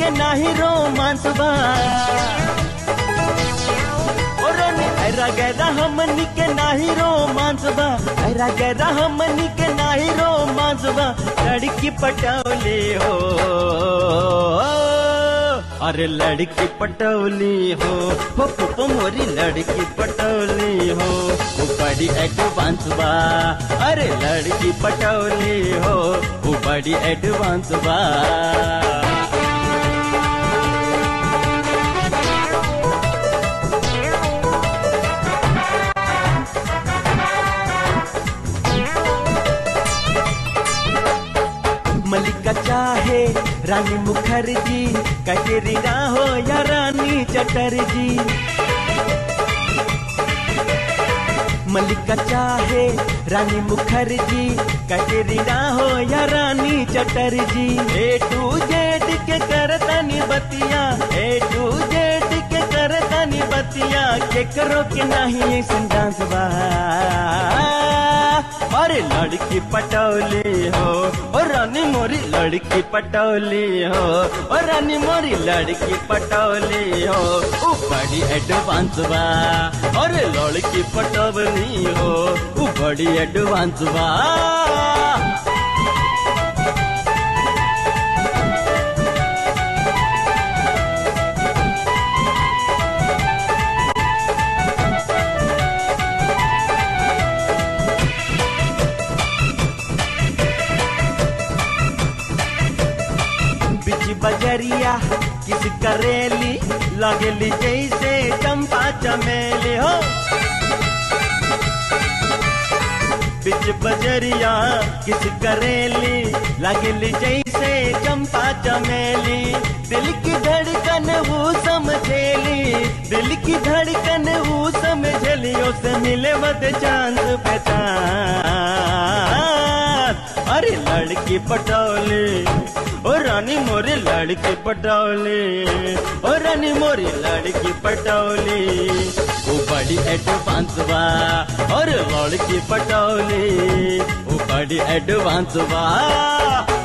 के नाही रोमांस बा ओ रानी ऐरा गैरा हमनी के नाही रोमांस बा ऐरा गैरा हमनी के नाही रोमांस बा लड़की पटौली हो अरे लड़की पटौली हो हो पुपो मोरी लड़की पटौली हो वो बड़ी एडवांस बा अरे लड़की पटौली हो वो बड़ी एडवांस बा मलिका चाहे रानी मुखर्जी कटरीना हो या रानी चटर्जी मलिका चाहे रानी मुखर्जी कटरीना हो या Rani Chatterjee A to Z के करतनी बतिया ए टू जेड के करतनी बतिया के करो के नहीं संडास बा अरे लड़की पटौली हो ओ रानी मोरी लड़की पटौली हो ओ रानी मोरी लड़की पटौली हो ओ बड़ी एडवांस बा अरे लड़की पटौली हो ओ बड़ी एडवांस बा बिच बजरिया किस करेली लगली जैसे चंपा चमेली हो बिच बजरिया किस करेली लगली जैसे चंपा चमेली दिल की धड़कन वो समझेली दिल की धड़कन वो समझेली उसे मिले मत चांद पहचान अरे लड़की पटौली ओ रानी मोरी लड़की पटौली ओ रानी मोरी लड़की पटौली ओ बड़ी एडवांस बा और लड़की पटौली ओ बड़ी एडवांस बा